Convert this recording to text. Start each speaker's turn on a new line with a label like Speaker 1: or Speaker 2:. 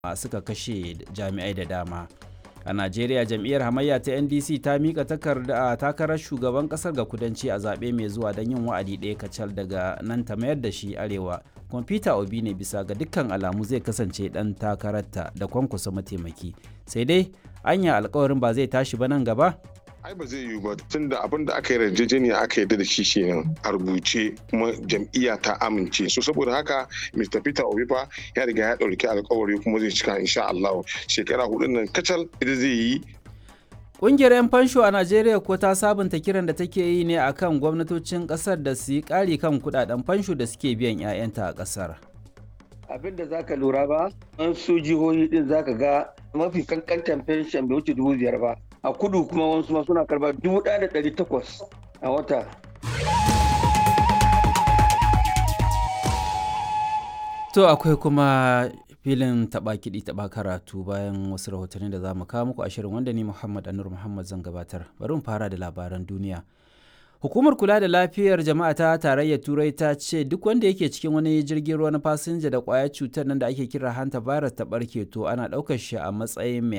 Speaker 1: suka kashe jami'ai da dama a najeriya jam'iyyar hamayya ta ndc ta mika takarda takarar shugaban kasar ga kudanci a zaɓe mai zuwa don yin wa'adi ɗaya kacal daga nan ta mayar da shi arewa kwamfuta obi ne bisa ga dukkan alamu zai kasance ɗan takararta da kwankwasa mataimaki sai dai anya alkawarin ba zai tashi ba nan gaba
Speaker 2: ai ba zai yiwu ba tun da abin da aka yi yarjejeniya aka yarda da shi kenan a rubuce kuma jam'iyya ta amince so saboda haka Mr. Peter Obi fa ya riga ya ɗauki alkawari kuma zai cika insha Allah shekara hudun nan kacal ita zai yi
Speaker 1: Ƙungiyar 'yan fansho a Najeriya ko ta sabunta kiran da take yi ne akan gwamnatocin ƙasar da su yi ƙari kan kuɗaɗen fansho da suke biyan 'ya'yanta a ƙasar.
Speaker 3: abin da zaka lura ba an su jihohi din zaka ga mafi kankantan fenshen bai wuce dubu biyar ba a kudu kuma wasu ma suna karba dubu ɗaya da ɗari takwas a wata
Speaker 1: To akwai kuma filin taɓa kiɗi taɓa karatu bayan wasu rahotanni da za mu kawo muku a shirin wanda ni Muhammad Anur Muhammad zan gabatar. Bari mu fara da labaran duniya. Hukumar kula da lafiyar jama'a ta tarayyar Turai ta ce duk wanda yake cikin wani jirgin ruwa na fasinja da ƙwayar cutar nan da ake kira hanta virus ta ɓarke to ana ɗaukar shi a matsayin mai